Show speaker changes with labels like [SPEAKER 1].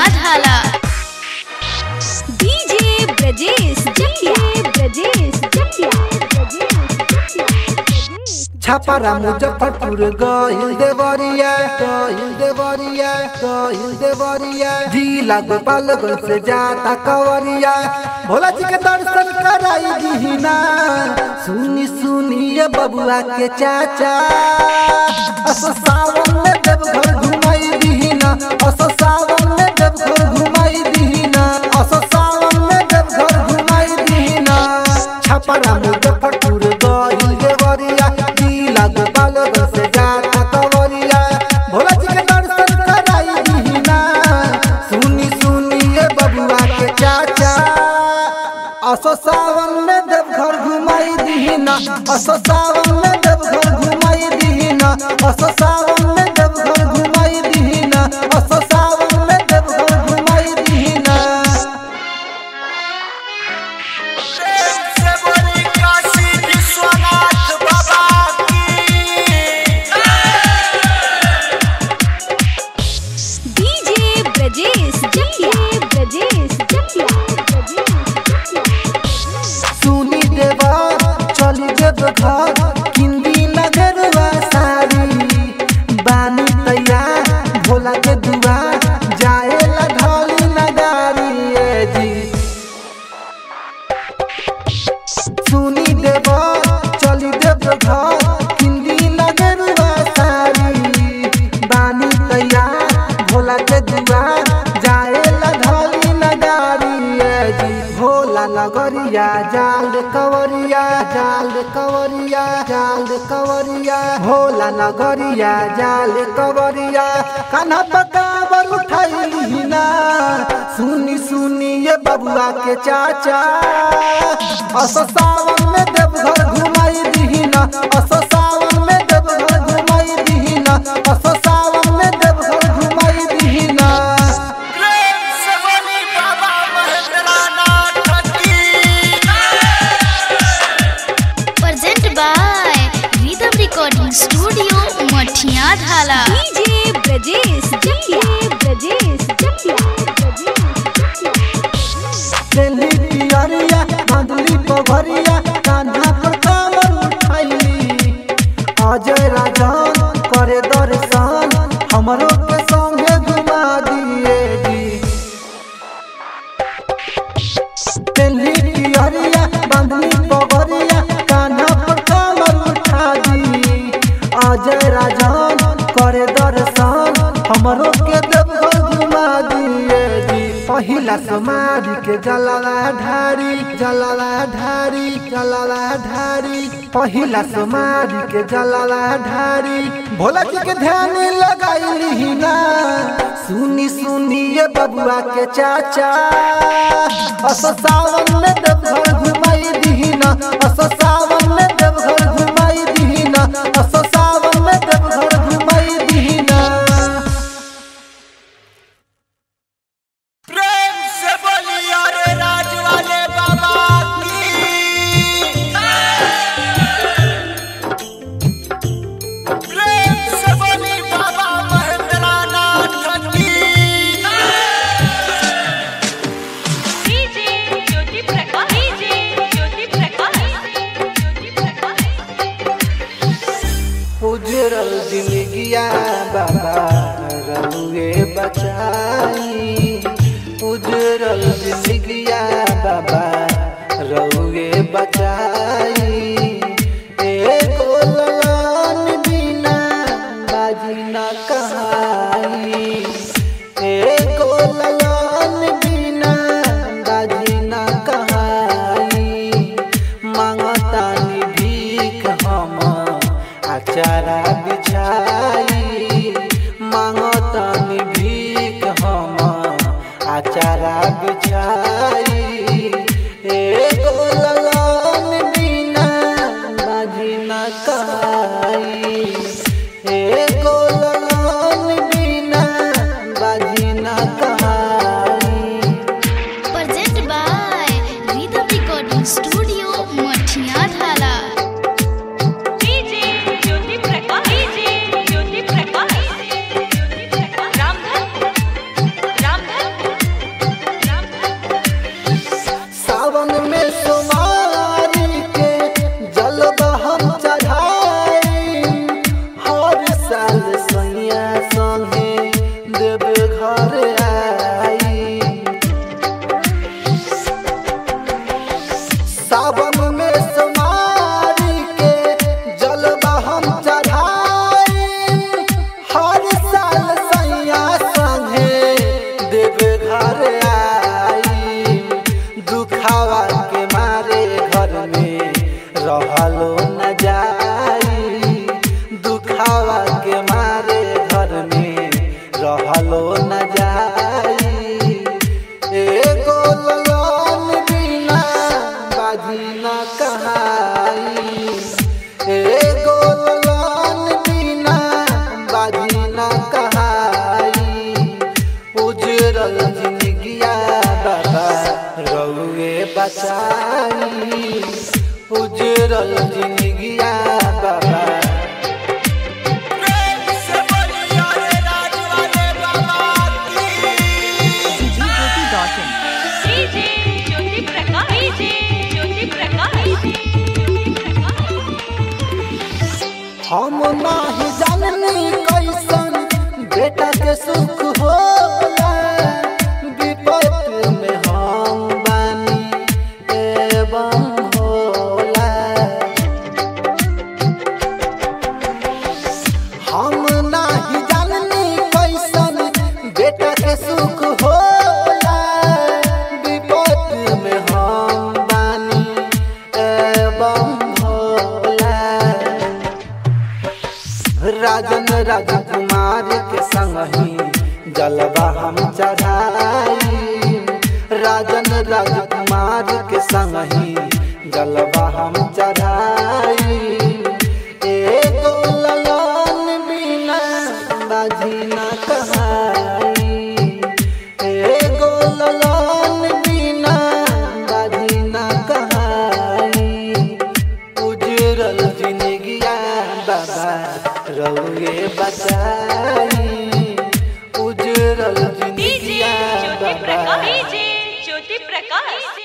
[SPEAKER 1] ढाला डीजे ब्रजेश जटिया ब्रजेश जटिया
[SPEAKER 2] छापारा मुजफ्फरपुर गहिल देवरिया गहिल देवरिया गहिल देवरिया जिला गोपालगंज से जाता कवरिया भोला जी के दर्शन कराई दीना सुनी सुनी ये बबुआ के चाचा असो सावन में देवघर घुमाई दीना असो सावन में देवघर घुमाई दीना असो सावन में देवघर घुमाई दीना छापारा मुजफ्फरपुर गहिल देवरिया जिला गोपालगंज से जाता कवरिया भोला जी के दर्शन कराई दीना सुनी सुनी ये बबुआ के चाचा असो सावन में देवघर घुमाई दीना असो सावन में देवघर घुमाई दीना असो सावन में देवघर घुमाई दीना असो सावन में देवघर घुमाई दीना
[SPEAKER 1] डीजे ब्रजेश जटिया ब्रजेश जटिया
[SPEAKER 2] सुनी देवा चली देव घर किंदी नगरवा सारी बानी तैयार भोला के दुआ जाए ला ढोली नगारी ए जी सुनी देव चली देव घर किंदी नगरवा सारी बानी तैयार भोला के दुआ जाए ला ढोली नगारी ए जी भोला नगरिया जाल कवरिया जाल कवरिया जाल कवरिया भोला नगरिया जाल कवरिया कान्हा पकावर उठाई ना सुनी सुनी ये बबुआ के चाचा असो सावन में देवघर घुमाई दीना असो सावन में देवघर घुमाई दीना असो सावन में देवघर घुमाई दीना
[SPEAKER 1] present by rhythm recording studio Mathiya Dhala DJ Brajesh जटिया ब्रजेश जटिया
[SPEAKER 2] दिल्ली पियरिया मधुली पभरिया कान्हा पर कामर उठाइली अजय राजन करे दर्शन हमरो के संगे घुमा दिए जी दिल्ली पियरिया मधुली पभरिया कान्हा पर कामर उठा दी अजय राजन करे दर्शन हमरो के देवघर घुमा दिए जी पहिला समाधि के जलाला ढारी जलाला ढारी जलाला ढारी पहिला समाधि के जलाला ढारी भोला जी के ध्यान लगाई ना सुनी सुनी ये बबुआ के चाचा असो सावन में देवघर घुमाई दीना असो सावन में देवघर घुमाई दीना असो सावन में देवघर घुमाई दीना
[SPEAKER 3] प्रेम से बोलिए रे राज वाले बाबा की प्रेम से बोली बाबा महेंद्रनाथ की
[SPEAKER 4] डीजे ज्योति प्रकाश डीजे ज्योति प्रकाश ज्योति प्रकाश
[SPEAKER 2] उजरल जिंदगिया बाबा रहुए बचाई उजरल जिंदगिया बाबा रहुए बचाई एको ललन बिना बाजी न कहाई एको ललन बिना बाजी न कहाई मांगतानी भीख हम आचारा बिछाई मांगतानी भीख हम आचारा बिछाई एगो लगन बिना बाजी न कहाई एगो लगन बिना बाजी न कहाई
[SPEAKER 1] present by rhythm recording studio Mathiya Dhala
[SPEAKER 4] DJ Jyoti Prakash DJ Jyoti Prakash Jyoti Prakash Ramdhan Ramdhan
[SPEAKER 2] उजरल जिंदगिया बाबा रउए बचाई उजरल जिंदगिया बाबा
[SPEAKER 3] प्रेम से बोलिए रे राज वाले बाबा की
[SPEAKER 4] डीजे ज्योति प्रकाश डीजे ज्योति प्रकाश ज्योति प्रकाश
[SPEAKER 2] हम नाही जाननी कैसन बेटा के सुख होला विपत में हम बानी एवं होला हम नाही जाननी कैसन बेटा के सुख होला विपत में हम बानी एवं होला राजन राजकुमार के संग ही जलवा हम चढ़ाई राजन राजकुमार के संग ही जलवा हम चढ़ाई एगो ललन बिना बाजी न कहाई एगो ललन बिना बाजी न कहाई उजरल जिंदगिया बाबा रउए बचाई उजरल
[SPEAKER 4] डीजे
[SPEAKER 2] जिंदगिया
[SPEAKER 4] ज्योति
[SPEAKER 2] बाबा
[SPEAKER 4] प्रकाश डीजे ज्योति प्रकाश